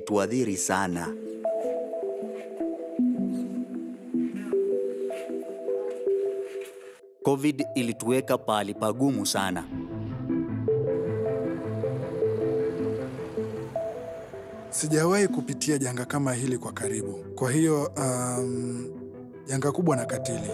ilituadhiri sana. COVID ilituweka pahali pagumu sana. Sijawahi kupitia janga kama hili kwa karibu, kwa hiyo um, janga kubwa na katili.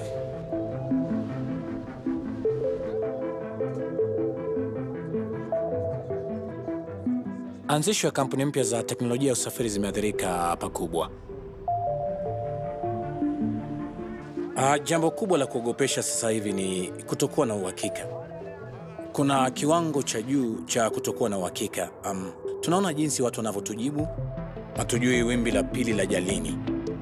Anzisho ya kampuni mpya za teknolojia ya usafiri zimeathirika pakubwa. Ah, jambo kubwa la kuogopesha sasa hivi ni kutokuwa na uhakika. Kuna kiwango cha juu cha kutokuwa na uhakika. Um, tunaona jinsi watu wanavyotujibu, hatujui wimbi la pili la jalini.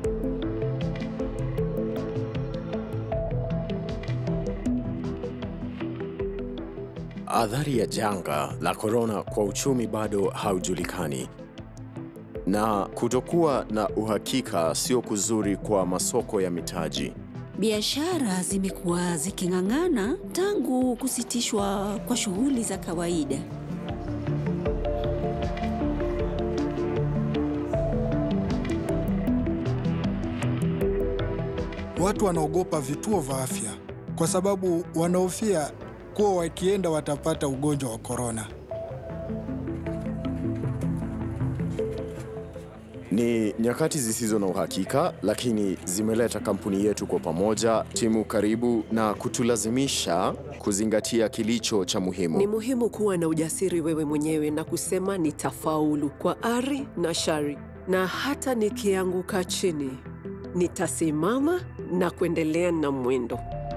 Athari ya janga la korona kwa uchumi bado haujulikani, na kutokuwa na uhakika sio kuzuri kwa masoko ya mitaji. Biashara zimekuwa ziking'ang'ana tangu kusitishwa kwa shughuli za kawaida. Watu wanaogopa vituo vya afya kwa sababu wanahofia kuwa wakienda watapata ugonjwa wa korona. Ni nyakati zisizo na uhakika, lakini zimeleta kampuni yetu kwa pamoja, timu karibu, na kutulazimisha kuzingatia kilicho cha muhimu. Ni muhimu kuwa na ujasiri wewe mwenyewe na kusema nitafaulu kwa ari na shari, na hata nikianguka chini nitasimama na kuendelea na mwendo.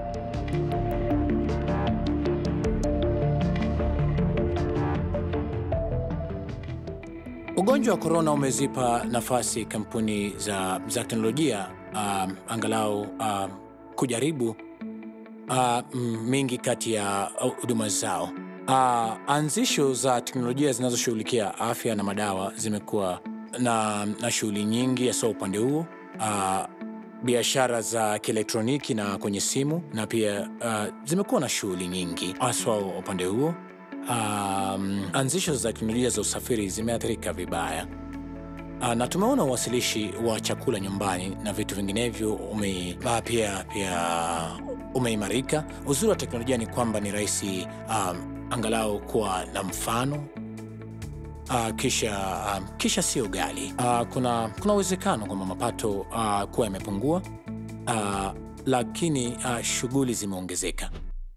Ugonjwa wa korona umezipa nafasi kampuni za, za teknolojia um, angalau um, kujaribu uh, mm, mingi kati ya uh, huduma zao. Uh, anzisho za teknolojia zinazoshughulikia afya na madawa zimekuwa na, na shughuli nyingi hasa upande huo uh, biashara za kielektroniki na kwenye simu na pia uh, zimekuwa na shughuli nyingi haswa upande huo. Um, anzisho za teknolojia za usafiri zimeathirika vibaya. Uh, na tumeona uwasilishi wa chakula nyumbani na vitu vinginevyo ume, uh, pia, pia umeimarika. Uzuri wa teknolojia ni kwamba ni rahisi um, angalau kuwa na mfano uh, kisha, um, kisha sio ghali. Uh, kuna kuna uwezekano kwamba mapato uh, kuwa yamepungua uh, lakini uh, shughuli zimeongezeka.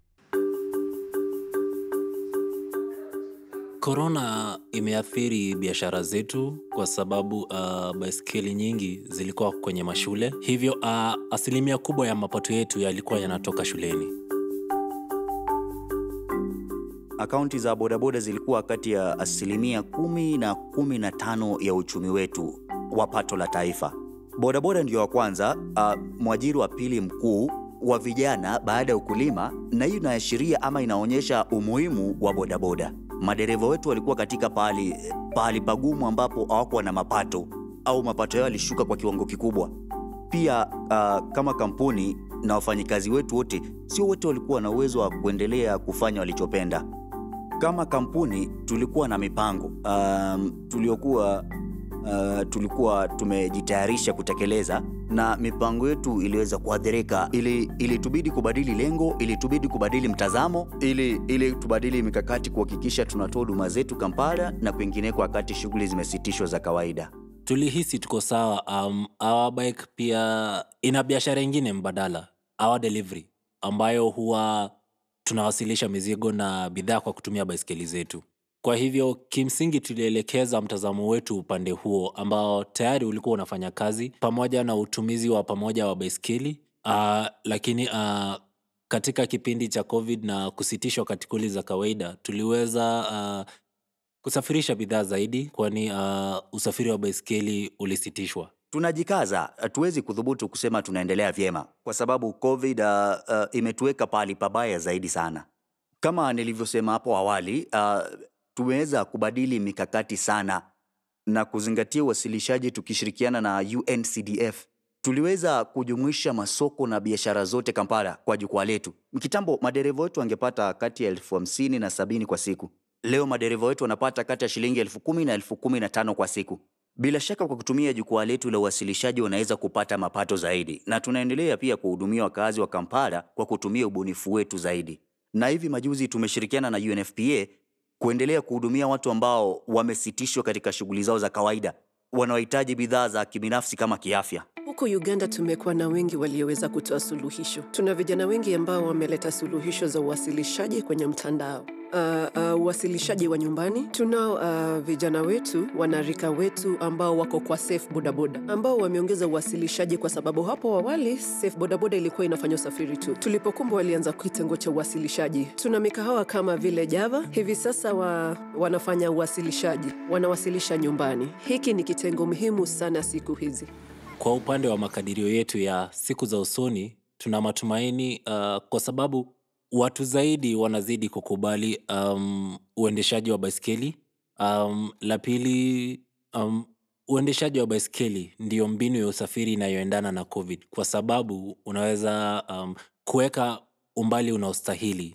Korona imeathiri biashara zetu kwa sababu uh, baiskeli nyingi zilikuwa kwenye mashule, hivyo uh, asilimia kubwa ya mapato yetu yalikuwa yanatoka shuleni. Akaunti za bodaboda zilikuwa kati ya asilimia kumi na kumi na tano ya uchumi wetu wa pato la taifa. Bodaboda ndio wa kwanza, uh, mwajiri wa pili mkuu wa vijana baada ya ukulima, na hii inaashiria ama inaonyesha umuhimu wa bodaboda. Madereva wetu walikuwa katika pahali pahali pagumu ambapo hawakuwa na mapato au mapato yao yalishuka kwa kiwango kikubwa. Pia uh, kama kampuni na wafanyikazi wetu wote, sio wote walikuwa na uwezo wa kuendelea kufanya walichopenda. Kama kampuni tulikuwa na mipango um, tuliokuwa uh, tulikuwa tumejitayarisha kutekeleza na mipango yetu iliweza kuathirika. Ili ilitubidi kubadili lengo, ilitubidi kubadili mtazamo, ili ili tubadili mikakati kuhakikisha tunatoa huduma zetu Kampala na kwingineko wakati shughuli zimesitishwa za kawaida. Tulihisi tuko sawa. Um, our bike pia ina biashara ingine mbadala, our delivery, ambayo huwa tunawasilisha mizigo na bidhaa kwa kutumia baiskeli zetu. Kwa hivyo kimsingi tulielekeza mtazamo wetu upande huo ambao tayari ulikuwa unafanya kazi pamoja na utumizi wa pamoja wa baiskeli. Uh, lakini uh, katika kipindi cha COVID na kusitishwa kwa shughuli za kawaida tuliweza uh, kusafirisha bidhaa zaidi, kwani uh, usafiri wa baiskeli ulisitishwa. Tunajikaza, hatuwezi kudhubutu kusema tunaendelea vyema kwa sababu COVID uh, uh, imetuweka pahali pabaya zaidi sana. Kama nilivyosema hapo awali, uh, tumeweza kubadili mikakati sana na kuzingatia uwasilishaji tukishirikiana na UNCDF. Tuliweza kujumuisha masoko na biashara zote Kampala kwa jukwaa letu. Kitambo madereva wetu wangepata kati ya elfu hamsini na sabini kwa siku. Leo madereva wetu wanapata kati ya shilingi elfu kumi na elfu kumi na tano kwa siku. Bila shaka kwa kutumia jukwaa letu la uwasilishaji wanaweza kupata mapato zaidi, na tunaendelea pia kuhudumia wakazi wa Kampala kwa kutumia ubunifu wetu zaidi. Na hivi majuzi tumeshirikiana na UNFPA kuendelea kuhudumia watu ambao wamesitishwa katika shughuli zao za kawaida, wanaohitaji bidhaa za kibinafsi kama kiafya. Huko Uganda tumekuwa na wengi walioweza kutoa suluhisho. Tuna vijana wengi ambao wameleta suluhisho za uwasilishaji kwenye mtandao. Uh, uh, uwasilishaji wa nyumbani. Tunao uh, vijana wetu, wanarika wetu ambao wako kwa Safe Bodaboda ambao wameongeza uwasilishaji, kwa sababu hapo awali Safe Bodaboda ilikuwa inafanya usafiri tu. Tulipokumbwa walianza kitengo cha uwasilishaji. Tuna mikahawa kama vile Java, hivi sasa wa, wanafanya uwasilishaji, wanawasilisha nyumbani. Hiki ni kitengo muhimu sana siku hizi. Kwa upande wa makadirio yetu ya siku za usoni, tuna matumaini uh, kwa sababu watu zaidi wanazidi kukubali um, uendeshaji wa baiskeli. Um, la pili, um, uendeshaji wa baiskeli ndiyo mbinu ya usafiri inayoendana na COVID kwa sababu unaweza um, kuweka umbali unaostahili,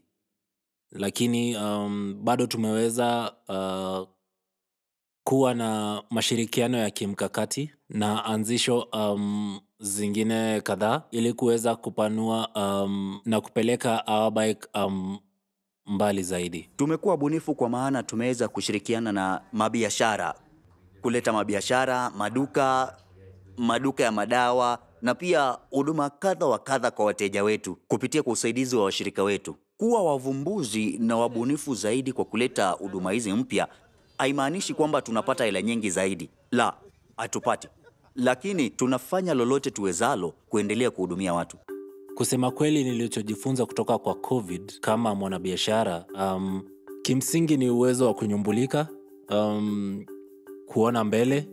lakini um, bado tumeweza uh, kuwa na mashirikiano ya kimkakati na anzisho um, zingine kadhaa ili kuweza kupanua um, na kupeleka our bike um, mbali zaidi. Tumekuwa wabunifu kwa maana tumeweza kushirikiana na mabiashara kuleta mabiashara, maduka, maduka ya madawa na pia huduma kadha wa kadha kwa wateja wetu kupitia kwa usaidizi wa washirika wetu. Kuwa wavumbuzi na wabunifu zaidi kwa kuleta huduma hizi mpya haimaanishi kwamba tunapata hela nyingi zaidi. La, hatupati, lakini tunafanya lolote tuwezalo kuendelea kuhudumia watu. Kusema kweli, nilichojifunza kutoka kwa COVID kama mwanabiashara um, kimsingi ni uwezo wa kunyumbulika, um, kuona mbele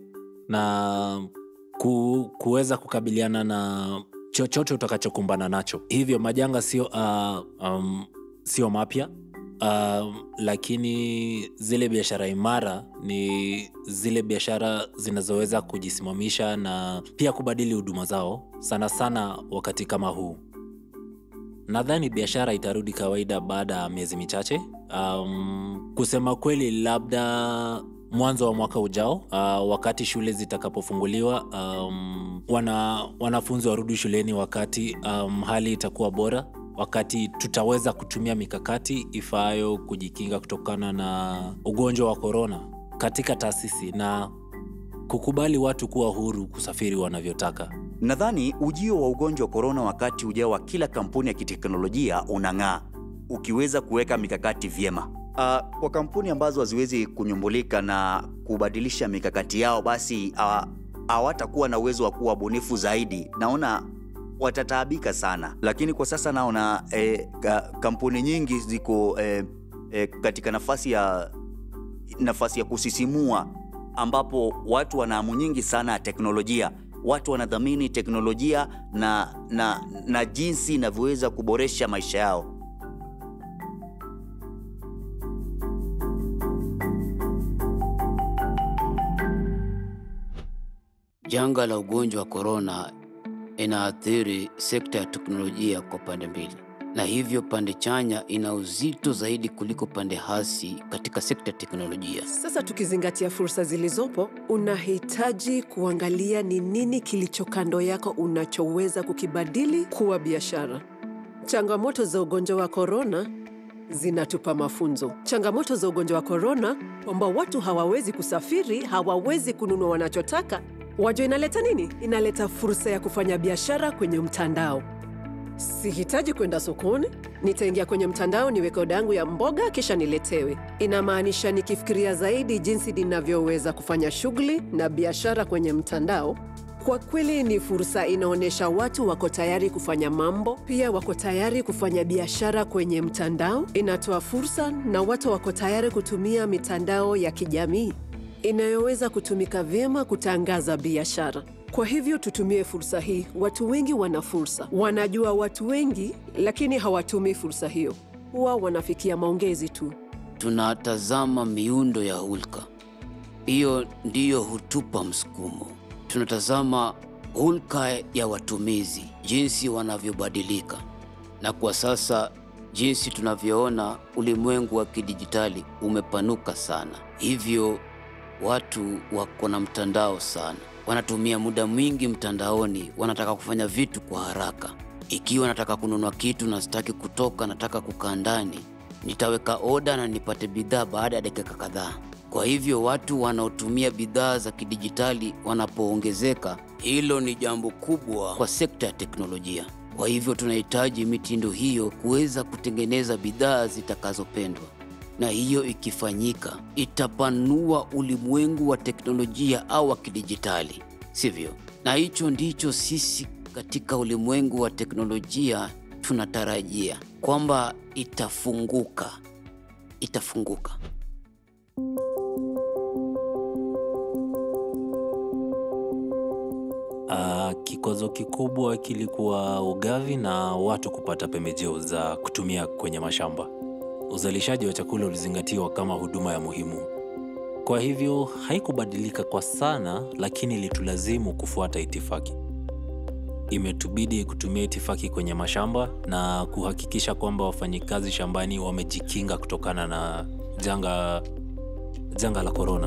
na ku, kuweza kukabiliana na chochote utakachokumbana nacho. Hivyo majanga sio uh, um, sio mapya uh, lakini zile biashara imara ni zile biashara zinazoweza kujisimamisha na pia kubadili huduma zao, sana sana wakati kama huu. Nadhani biashara itarudi kawaida baada ya miezi michache. Um, kusema kweli, labda mwanzo wa mwaka ujao, uh, wakati shule zitakapofunguliwa, um, wana, wanafunzi warudi shuleni wakati um, hali itakuwa bora, wakati tutaweza kutumia mikakati ifaayo kujikinga kutokana na ugonjwa wa korona katika taasisi na kukubali watu kuwa huru kusafiri wanavyotaka. Nadhani ujio wa ugonjwa wa korona wakati ujao wa kila kampuni ya kiteknolojia unang'aa ukiweza kuweka mikakati vyema. Uh, kwa kampuni ambazo haziwezi kunyumbulika na kubadilisha mikakati yao, basi uh, hawatakuwa na uwezo wa kuwa bunifu zaidi. Naona watataabika sana, lakini kwa sasa naona eh, ka, kampuni nyingi ziko eh, eh, katika nafasi ya nafasi ya kusisimua ambapo watu wana hamu nyingi sana ya teknolojia. Watu wanadhamini teknolojia na, na, na jinsi inavyoweza kuboresha maisha yao. Janga la ugonjwa wa korona inaathiri sekta ya teknolojia kwa pande mbili, na hivyo pande chanya ina uzito zaidi kuliko pande hasi katika sekta ya teknolojia. Sasa tukizingatia fursa zilizopo, unahitaji kuangalia ni nini kilicho kando yako unachoweza kukibadili kuwa biashara. Changamoto za ugonjwa wa korona zinatupa mafunzo. Changamoto za ugonjwa wa korona kwamba watu hawawezi kusafiri, hawawezi kununua wanachotaka. Wajua inaleta nini? Inaleta fursa ya kufanya biashara kwenye mtandao. Sihitaji kwenda sokoni, nitaingia kwenye mtandao niweke oda yangu ya mboga kisha niletewe. Inamaanisha nikifikiria zaidi jinsi ninavyoweza kufanya shughuli na biashara kwenye mtandao, kwa kweli ni fursa. Inaonyesha watu wako tayari kufanya mambo, pia wako tayari kufanya biashara kwenye mtandao. Inatoa fursa na watu wako tayari kutumia mitandao ya kijamii inayoweza kutumika vyema kutangaza biashara. Kwa hivyo tutumie fursa hii. Watu wengi wana fursa, wanajua watu wengi, lakini hawatumii fursa hiyo. Huwa wanafikia maongezi tu. Tunatazama miundo ya hulka, hiyo ndiyo hutupa msukumo. Tunatazama hulka ya watumizi, jinsi wanavyobadilika, na kwa sasa jinsi tunavyoona ulimwengu wa kidijitali umepanuka sana, hivyo watu wako na mtandao sana, wanatumia muda mwingi mtandaoni, wanataka kufanya vitu kwa haraka. Ikiwa nataka kununua kitu na sitaki kutoka, nataka kukaa ndani, nitaweka oda na nipate bidhaa baada ya dakika kadhaa. Kwa hivyo watu wanaotumia bidhaa za kidijitali wanapoongezeka, hilo ni jambo kubwa kwa sekta ya teknolojia. Kwa hivyo tunahitaji mitindo hiyo kuweza kutengeneza bidhaa zitakazopendwa, na hiyo ikifanyika itapanua ulimwengu wa teknolojia au wa kidijitali, sivyo? Na hicho ndicho sisi katika ulimwengu wa teknolojia tunatarajia kwamba itafunguka, itafunguka. Uh, kikwazo kikubwa kilikuwa ugavi na watu kupata pembejeo za kutumia kwenye mashamba. Uzalishaji wa chakula ulizingatiwa kama huduma ya muhimu, kwa hivyo haikubadilika kwa sana, lakini ilitulazimu kufuata itifaki. Imetubidi kutumia itifaki kwenye mashamba na kuhakikisha kwamba wafanyikazi shambani wamejikinga kutokana na janga, janga la korona.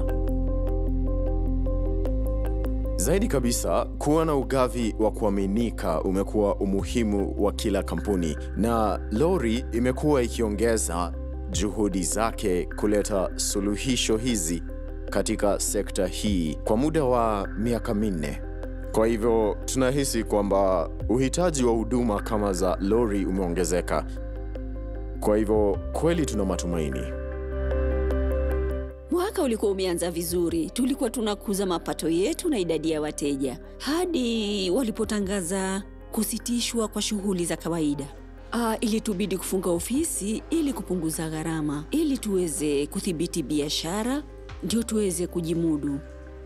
Zaidi kabisa, kuwa na ugavi wa kuaminika umekuwa umuhimu wa kila kampuni, na Lori imekuwa ikiongeza juhudi zake kuleta suluhisho hizi katika sekta hii kwa muda wa miaka minne. Kwa hivyo tunahisi kwamba uhitaji wa huduma kama za Lori umeongezeka. Kwa hivyo kweli tuna matumaini. Mwaka ulikuwa umeanza vizuri, tulikuwa tunakuza mapato yetu na idadi ya wateja hadi walipotangaza kusitishwa kwa shughuli za kawaida. Ah, ilitubidi kufunga ofisi ili kupunguza gharama, ili tuweze kudhibiti biashara, ndio tuweze kujimudu.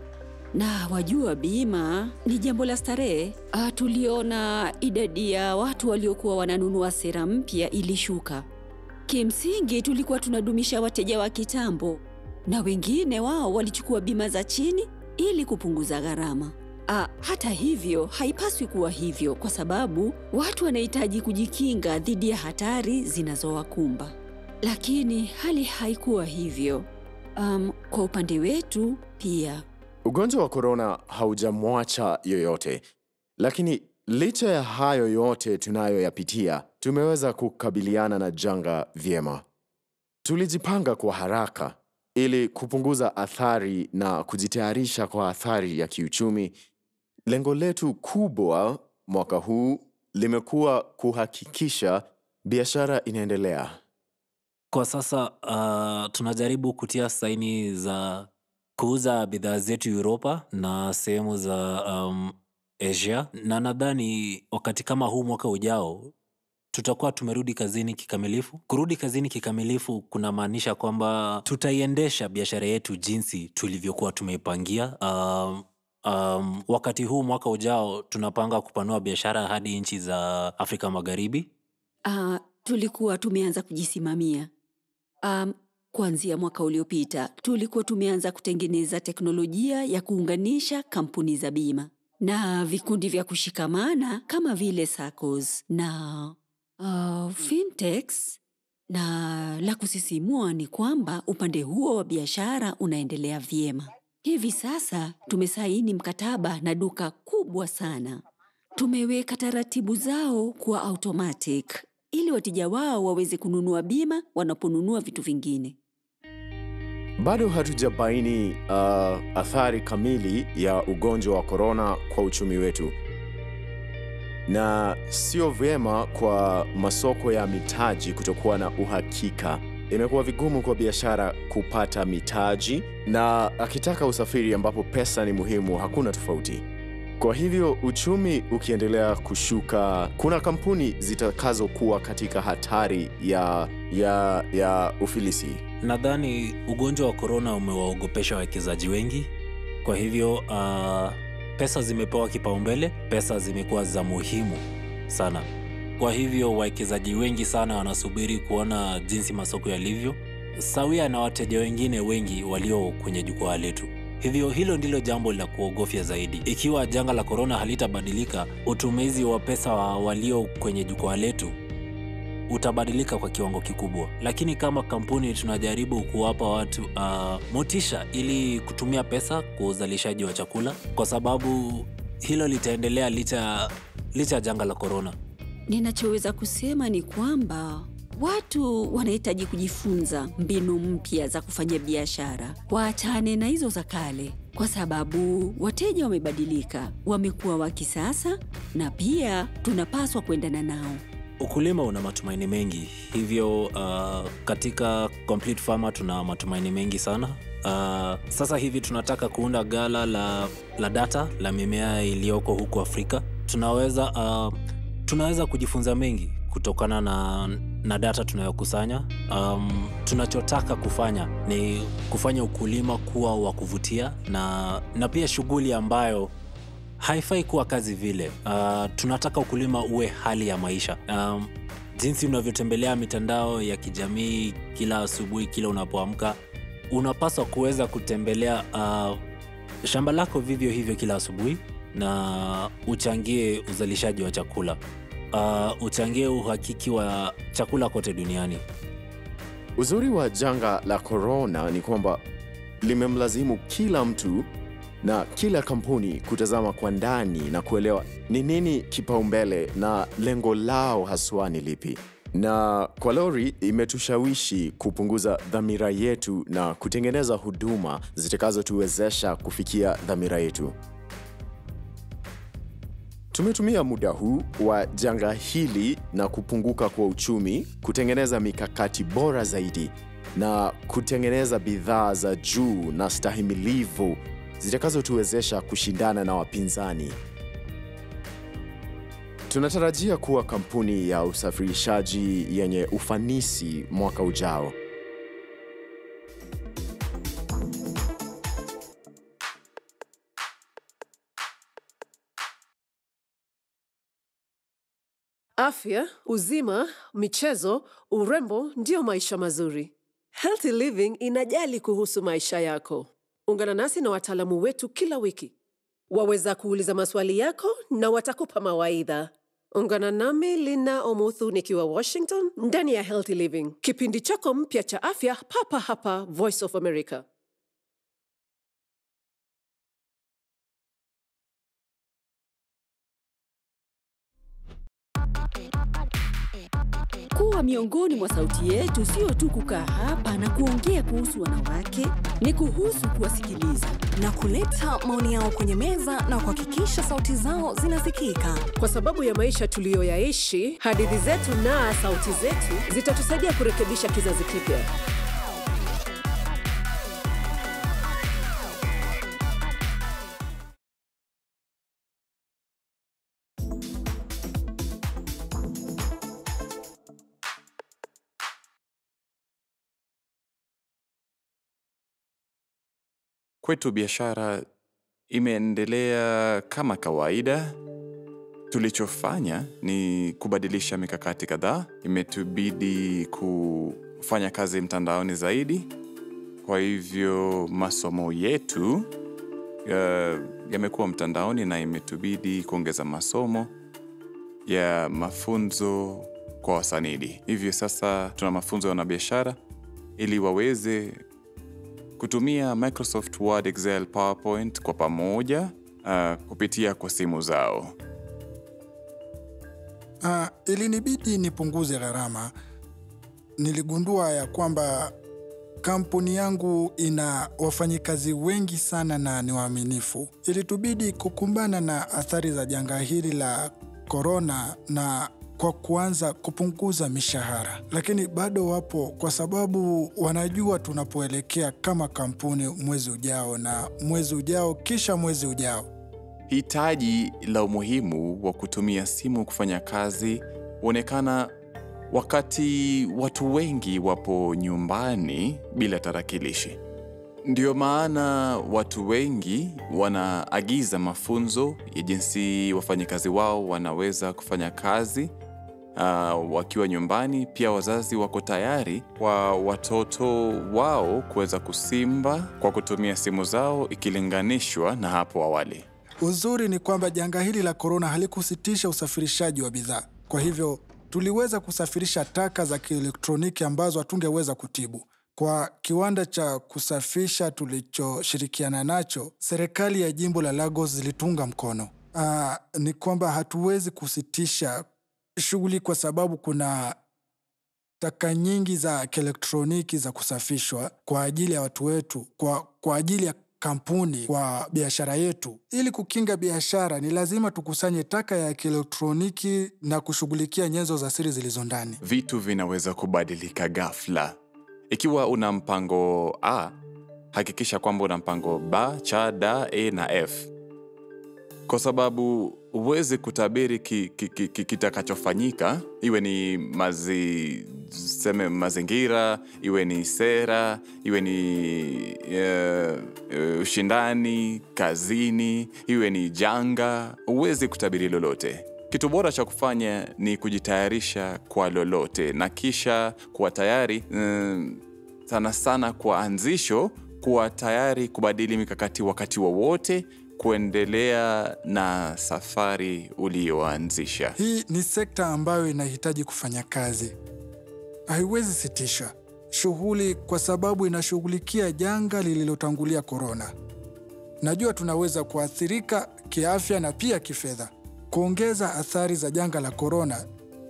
Na wajua, bima ni jambo la starehe. Ah, tuliona idadi ya watu waliokuwa wananunua sera mpya ilishuka. Kimsingi tulikuwa tunadumisha wateja wa kitambo na wengine wao walichukua bima za chini ili kupunguza gharama. Ah, hata hivyo haipaswi kuwa hivyo kwa sababu watu wanahitaji kujikinga dhidi ya hatari zinazowakumba. Lakini hali haikuwa hivyo. Um, kwa upande wetu pia Ugonjwa wa korona haujamwacha yoyote, lakini licha ya hayo yote tunayoyapitia, tumeweza kukabiliana na janga vyema. Tulijipanga kwa haraka ili kupunguza athari na kujitayarisha kwa athari ya kiuchumi. Lengo letu kubwa mwaka huu limekuwa kuhakikisha biashara inaendelea. Kwa sasa uh, tunajaribu kutia saini za kuuza bidhaa zetu Uropa na sehemu za um, Asia, na nadhani wakati kama huu mwaka ujao tutakuwa tumerudi kazini kikamilifu. Kurudi kazini kikamilifu kunamaanisha kwamba tutaiendesha biashara yetu jinsi tulivyokuwa tumeipangia. Um, um, wakati huu mwaka ujao tunapanga kupanua biashara hadi nchi za Afrika Magharibi. ah, tulikuwa tumeanza kujisimamia. Um, kuanzia mwaka uliopita tulikuwa tumeanza kutengeneza teknolojia ya kuunganisha kampuni za bima na vikundi vya kushikamana kama vile SACCOS na uh, fintechs, na la kusisimua ni kwamba upande huo wa biashara unaendelea vyema. Hivi sasa tumesaini mkataba na duka kubwa sana. Tumeweka taratibu zao kuwa automatic ili wateja wao waweze kununua bima wanaponunua vitu vingine. Bado hatujabaini uh, athari kamili ya ugonjwa wa korona kwa uchumi wetu, na sio vyema kwa masoko ya mitaji kutokuwa na uhakika. Imekuwa vigumu kwa biashara kupata mitaji, na akitaka usafiri ambapo pesa ni muhimu, hakuna tofauti. Kwa hivyo uchumi ukiendelea kushuka, kuna kampuni zitakazokuwa katika hatari ya, ya, ya ufilisi. Nadhani ugonjwa wa korona umewaogopesha wawekezaji wengi, kwa hivyo uh, pesa zimepewa kipaumbele, pesa zimekuwa za muhimu sana. Kwa hivyo wawekezaji wengi sana wanasubiri kuona jinsi masoko yalivyo, sawia na wateja wengine wengi walio kwenye jukwaa letu. Hivyo hilo ndilo jambo la kuogofya zaidi. Ikiwa janga la korona halitabadilika, utumizi wa pesa wa walio kwenye jukwaa letu utabadilika kwa kiwango kikubwa, lakini kama kampuni tunajaribu kuwapa watu uh, motisha ili kutumia pesa kwa uzalishaji wa chakula, kwa sababu hilo litaendelea licha licha ya janga la korona. Ninachoweza kusema ni kwamba watu wanahitaji kujifunza mbinu mpya za kufanya biashara, waachane na hizo za kale, kwa sababu wateja wamebadilika, wamekuwa wa kisasa, na pia tunapaswa kuendana nao. Ukulima una matumaini mengi, hivyo uh, katika Complete Farmer tuna matumaini mengi sana. Uh, sasa hivi tunataka kuunda gala la, la data la mimea iliyoko huku Afrika. Tunaweza uh, tunaweza kujifunza mengi kutokana na, na data tunayokusanya. Um, tunachotaka kufanya ni kufanya ukulima kuwa wa kuvutia na, na pia shughuli ambayo haifai kuwa kazi vile. Uh, tunataka ukulima uwe hali ya maisha. Um, jinsi unavyotembelea mitandao ya kijamii kila asubuhi, kila unapoamka, unapaswa kuweza kutembelea uh, shamba lako vivyo hivyo kila asubuhi na uchangie uzalishaji wa chakula. Uh, uchangie uhakiki wa chakula kote duniani. Uzuri wa janga la korona ni kwamba limemlazimu kila mtu na kila kampuni kutazama kwa ndani na kuelewa ni nini kipaumbele na lengo lao haswa ni lipi. Na kwa Lori imetushawishi kupunguza dhamira yetu na kutengeneza huduma zitakazotuwezesha kufikia dhamira yetu. Tumetumia muda huu wa janga hili na kupunguka kwa uchumi kutengeneza mikakati bora zaidi na kutengeneza bidhaa za juu na stahimilivu zitakazotuwezesha kushindana na wapinzani. Tunatarajia kuwa kampuni ya usafirishaji yenye ufanisi mwaka ujao. Afya, uzima, michezo, urembo ndiyo maisha mazuri. Healthy Living inajali kuhusu maisha yako. Ungana nasi na wataalamu wetu kila wiki. Waweza kuuliza maswali yako na watakupa mawaidha. Ungana nami Lina Omuthu nikiwa Washington ndani ya Healthy Living, kipindi chako mpya cha afya papa hapa Voice of America. Kuwa miongoni mwa sauti yetu sio tu kukaa hapa na kuongea kuhusu wanawake, ni kuhusu kuwasikiliza. na kuleta maoni yao kwenye meza na kuhakikisha sauti zao zinasikika. Kwa sababu ya maisha tuliyoyaishi, hadithi zetu na sauti zetu zitatusaidia kurekebisha kizazi kipya. Kwetu biashara imeendelea kama kawaida. Tulichofanya ni kubadilisha mikakati kadhaa. Imetubidi kufanya kazi mtandaoni zaidi. Kwa hivyo masomo yetu ya- yamekuwa mtandaoni na imetubidi kuongeza masomo ya mafunzo kwa wasanidi. Hivyo sasa tuna mafunzo ya wanabiashara ili waweze kutumia Microsoft Word, Excel, PowerPoint kwa pamoja uh, kupitia kwa simu zao. Uh, ilinibidi nipunguze gharama. Niligundua ya kwamba kampuni yangu ina wafanyikazi wengi sana na ni waaminifu. Ilitubidi kukumbana na athari za janga hili la korona na kwa kuanza kupunguza mishahara, lakini bado wapo kwa sababu wanajua tunapoelekea kama kampuni mwezi ujao na mwezi ujao kisha mwezi ujao. Hitaji la umuhimu wa kutumia simu kufanya kazi huonekana wakati watu wengi wapo nyumbani bila tarakilishi. Ndio maana watu wengi wanaagiza mafunzo ya jinsi wafanyakazi wao wanaweza kufanya kazi uh, wakiwa nyumbani. Pia wazazi wako tayari kwa watoto wao kuweza kusimba kwa kutumia simu zao ikilinganishwa na hapo awali. Uzuri ni kwamba janga hili la korona halikusitisha usafirishaji wa bidhaa. Kwa hivyo tuliweza kusafirisha taka za kielektroniki ambazo hatungeweza kutibu. Kwa kiwanda cha kusafisha tulichoshirikiana nacho, serikali ya jimbo la Lagos zilitunga mkono. Aa, ni kwamba hatuwezi kusitisha shughuli kwa sababu kuna taka nyingi za kielektroniki za kusafishwa kwa ajili ya watu wetu, kwa, kwa ajili ya kampuni, kwa biashara yetu. Ili kukinga biashara, ni lazima tukusanye taka ya kielektroniki na kushughulikia nyenzo za siri zilizo ndani. Vitu vinaweza kubadilika ghafla. Ikiwa una mpango A, hakikisha kwamba una mpango B, C, D, E na F, kwa sababu huwezi kutabiri ki, ki, ki, ki, kitakachofanyika, iwe ni mazi, seme mazingira, iwe ni sera, iwe ni eh, eh, ushindani kazini, iwe ni janga. Huwezi kutabiri lolote. Kitu bora cha kufanya ni kujitayarisha kwa lolote na kisha kuwa tayari mm, sana sana kwa anzisho, kuwa tayari kubadili mikakati wakati wowote kuendelea na safari uliyoanzisha. Hii ni sekta ambayo inahitaji kufanya kazi, haiwezi sitisha shughuli kwa sababu inashughulikia janga lililotangulia korona. Najua tunaweza kuathirika kiafya na pia kifedha. Kuongeza athari za janga la korona,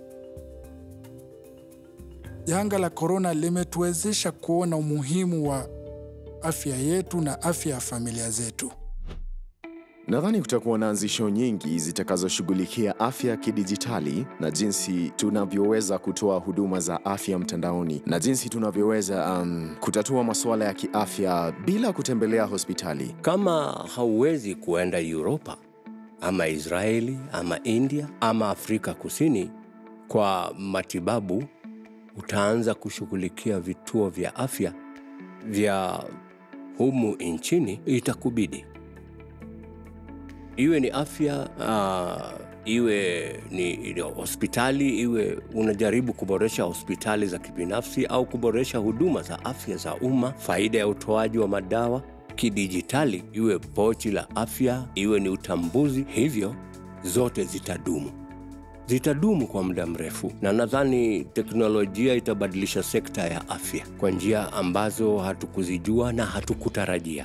janga la korona limetuwezesha kuona umuhimu wa afya yetu na afya ya familia zetu. Nadhani kutakuwa na anzisho nyingi zitakazoshughulikia afya kidijitali na jinsi tunavyoweza kutoa huduma za afya mtandaoni na jinsi tunavyoweza um, kutatua masuala ya kiafya bila kutembelea hospitali. Kama hauwezi kuenda Uropa ama Israeli ama India ama Afrika Kusini kwa matibabu, utaanza kushughulikia vituo vya afya vya humu nchini, itakubidi iwe ni afya uh, iwe ni ni hospitali, iwe unajaribu kuboresha hospitali za kibinafsi au kuboresha huduma za afya za umma, faida ya utoaji wa madawa kidijitali, iwe pochi la afya, iwe ni utambuzi, hivyo zote zitadumu zitadumu kwa muda mrefu, na nadhani teknolojia itabadilisha sekta ya afya kwa njia ambazo hatukuzijua na hatukutarajia.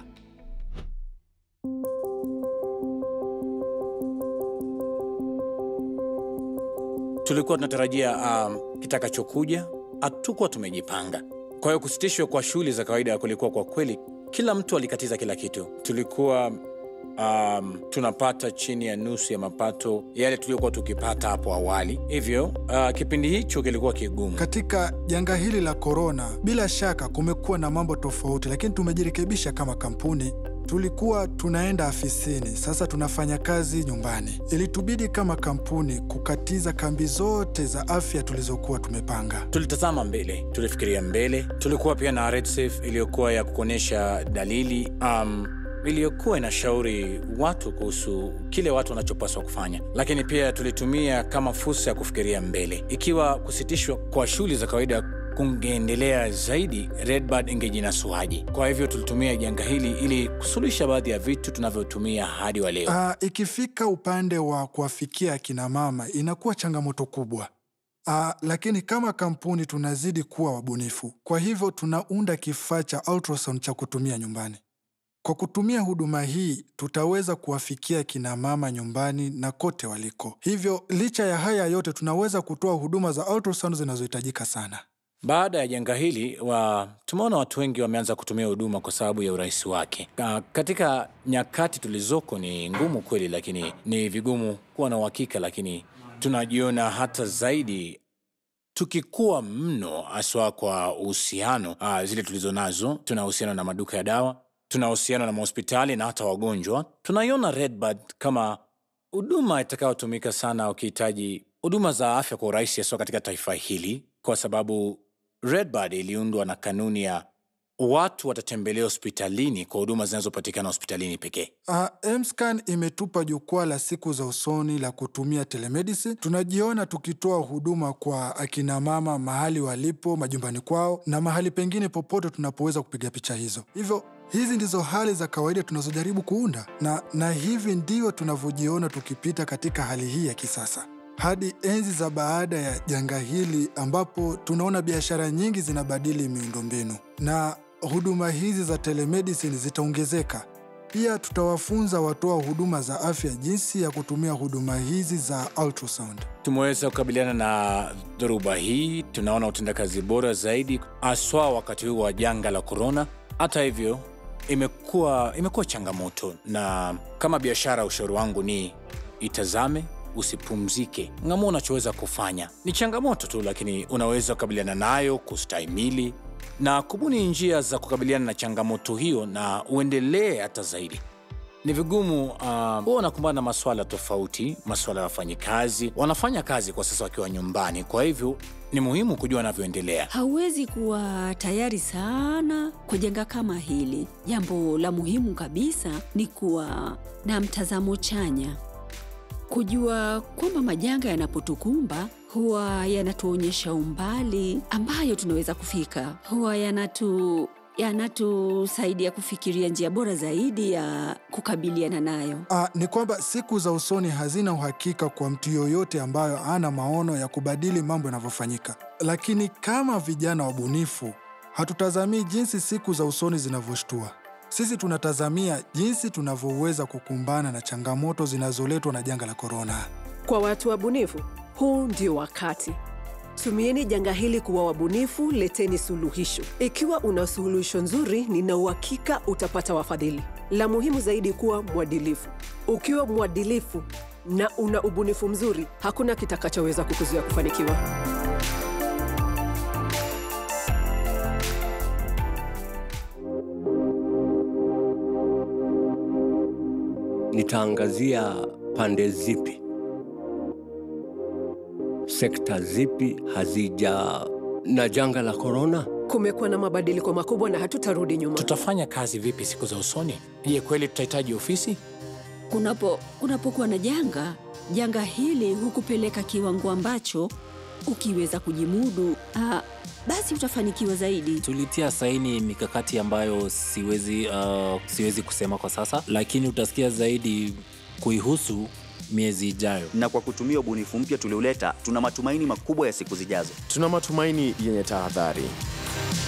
tulikuwa tunatarajia um, kitakachokuja, hatukuwa tumejipanga. Kwa hiyo kusitishwa kwa shughuli za kawaida kulikuwa kwa kweli, kila mtu alikatiza kila kitu. Tulikuwa um, tunapata chini ya nusu ya mapato yale tuliokuwa tukipata hapo awali, hivyo uh, kipindi hicho kilikuwa kigumu. Katika janga hili la korona, bila shaka kumekuwa na mambo tofauti, lakini tumejirekebisha kama kampuni. Tulikuwa tunaenda afisini, sasa tunafanya kazi nyumbani. Ilitubidi kama kampuni kukatiza kambi zote za afya tulizokuwa tumepanga. Tulitazama mbele, tulifikiria mbele. Tulikuwa pia na RedSafe iliyokuwa ya kuonyesha dalili um, iliyokuwa inashauri watu kuhusu kile watu wanachopaswa kufanya, lakini pia tulitumia kama fursa ya kufikiria mbele. Ikiwa kusitishwa kwa shughuli za kawaida kungeendelea zaidi, Redbird ingejinasuaje? Kwa hivyo tulitumia janga hili ili kusuluhisha baadhi ya vitu tunavyotumia hadi wa leo. Ah, ikifika upande wa kuwafikia akina mama inakuwa changamoto kubwa. Ah, lakini kama kampuni tunazidi kuwa wabunifu. Kwa hivyo tunaunda kifaa cha ultrasound cha kutumia nyumbani. Kwa kutumia huduma hii tutaweza kuwafikia kina mama nyumbani na kote waliko. Hivyo licha ya haya yote tunaweza kutoa huduma za ultrasound zinazohitajika sana. Baada ya janga hili wa, tumeona watu wengi wameanza kutumia huduma kwa sababu ya urahisi wake. Ka- Katika nyakati tulizoko ni ngumu kweli, lakini ni vigumu kuwa na uhakika, lakini tunajiona hata zaidi tukikuwa mno, haswa kwa uhusiano uh, zile tulizo nazo. Tuna uhusiano na maduka ya dawa, tuna uhusiano na mahospitali na hata wagonjwa. Tunaiona Redbird kama huduma itakayotumika sana ukihitaji huduma za afya kwa urahisi, haswa katika taifa hili, kwa sababu Redbird iliundwa na kanuni ya watu watatembelea hospitalini kwa huduma zinazopatikana hospitalini pekee. Uh, Mscan imetupa jukwaa la siku za usoni la kutumia telemedicine. Tunajiona tukitoa huduma kwa akina mama mahali walipo, majumbani kwao na mahali pengine popote tunapoweza kupiga picha hizo. Hivyo hizi ndizo hali za kawaida tunazojaribu kuunda na, na hivi ndivyo tunavyojiona tukipita katika hali hii ya kisasa. hadi enzi za baada ya janga hili ambapo tunaona biashara nyingi zinabadili miundombinu na huduma hizi za telemedicine zitaongezeka. Pia tutawafunza watoa huduma za afya jinsi ya kutumia huduma hizi za ultrasound. Tumeweza kukabiliana na dhoruba hii, tunaona utendakazi bora zaidi, haswa wakati huu wa janga la korona. Hata hivyo, imekuwa imekuwa changamoto, na kama biashara, ushauri wangu ni itazame, usipumzike. Ng'amua unachoweza kufanya. Ni changamoto tu, lakini unaweza kukabiliana nayo, kustahimili na kubuni njia za kukabiliana na changamoto hiyo, na uendelee hata zaidi. Ni vigumu uh, huwa wanakumbana na maswala tofauti, maswala ya wafanyikazi. Wanafanya kazi kwa sasa wakiwa nyumbani, kwa hivyo ni muhimu kujua wanavyoendelea. Hauwezi kuwa tayari sana kwa janga kama hili. Jambo la muhimu kabisa ni kuwa na mtazamo chanya, kujua kwamba majanga yanapotukumba huwa yanatuonyesha umbali ambayo tunaweza kufika, huwa yanatu yanatusaidia kufikiria njia bora zaidi ya kukabiliana nayo. Ah, ni kwamba siku za usoni hazina uhakika kwa mtu yoyote ambayo ana maono ya kubadili mambo yanavyofanyika. Lakini kama vijana wabunifu, hatutazamii jinsi siku za usoni zinavyoshtua. Sisi tunatazamia jinsi tunavyoweza kukumbana na changamoto zinazoletwa na janga la korona. Kwa watu wabunifu, huu ndio wakati. Tumieni janga hili kuwa wabunifu, leteni suluhisho. Ikiwa una suluhisho nzuri, nina uhakika utapata wafadhili. La muhimu zaidi, kuwa mwadilifu. Ukiwa mwadilifu na una ubunifu mzuri, hakuna kitakachoweza kukuzuia kufanikiwa. Nitaangazia pande zipi, sekta zipi hazija na janga la korona. Kumekuwa na mabadiliko makubwa na hatutarudi nyuma. Tutafanya kazi vipi siku za usoni? Je, kweli tutahitaji ofisi? Kunapo kunapokuwa na janga, janga hili hukupeleka kiwango ambacho ukiweza kujimudu, ah, basi utafanikiwa zaidi. Tulitia saini mikakati ambayo siwezi, uh, siwezi kusema kwa sasa, lakini utasikia zaidi kuihusu miezi ijayo. Na kwa kutumia ubunifu mpya tulioleta, tuna matumaini makubwa ya siku zijazo. Tuna matumaini yenye tahadhari.